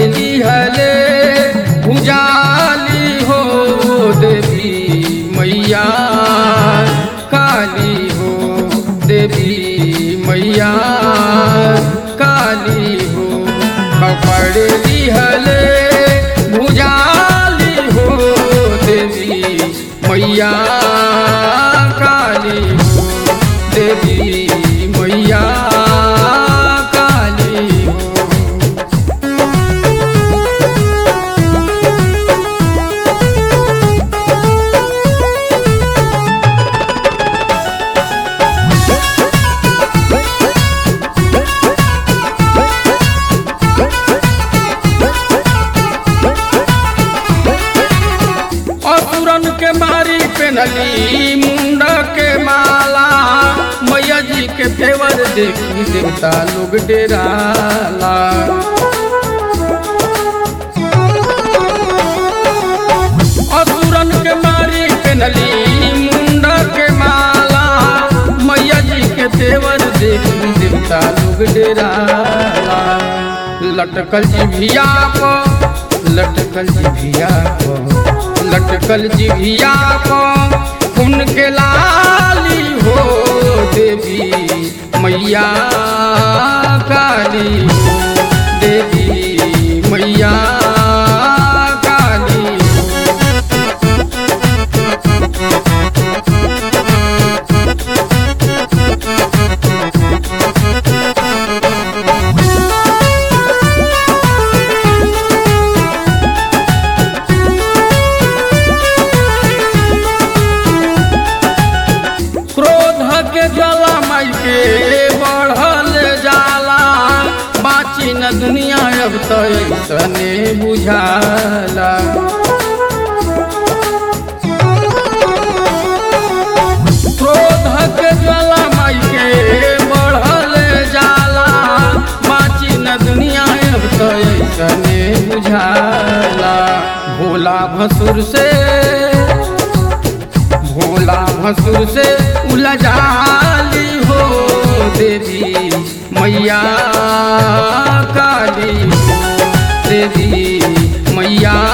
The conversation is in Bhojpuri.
लिहले उजाली हो देवी मैया काली हो देवी मैया काली हो पकड़ लिहले भुजाली हो देवी मैया काली हो देवी मैया काली हो असुरन के मारी पेनली मुंड के माला मैया जी के फेवर देखी देवता लोग डेराला असुरन के मारी पेनली मुंड के माला मैया जी के फेवर देखी देवता लोग डेराला लटकल जिभिया पर लटकल जिभिया पर लटकल जिभिया पर उनके लाली हो देवी मैया काली हो देवी मैया काली हो क्रोध के ज्वाला माई के बढ़ल जाला बाची न दुनिया अब तो तने बुझाला क्रोध के ज्वाला माई के बढ़ल जाला बाची न दुनिया अब तो तने बुझाला भोला भसुर से भोला भसुर से उलझाली हो देवी मैया काली हो देवी मैया